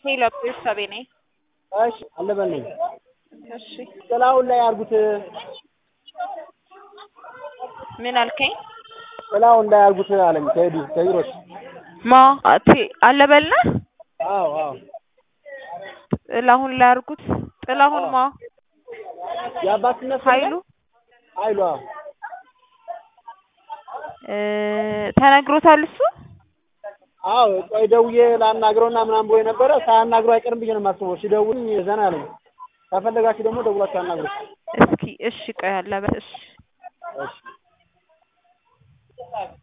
ሄሎ ቤተሰቤ ነኝ። እሺ አለበል ነኝ። እሺ ጥላውን ላይ አርጉት። ምን አልከኝ? ጥላውን ላይ አርጉት አለኝ ከሄዱ ከቢሮች። ማ አቴ አለበልነ አዎ አዎ ጥላሁን ላይ አርጉት። ጥላሁን ማ የአባትነት ስም ኃይሉ ኃይሉ አዎ እ ተነግሮታል እሱ አዎ ቆይ ደውዬ ላናግረውና ምናምን ብሎ ነበረ። ሳያናግረው አይቀርም ብዬ ነው የማስበው። ሲደውልኝ ዘና አለኝ። ከፈለጋችሁ ደግሞ ደውላችሁ አናግሩት። እስኪ እሺ ቆይ አለበት እሺ እሺ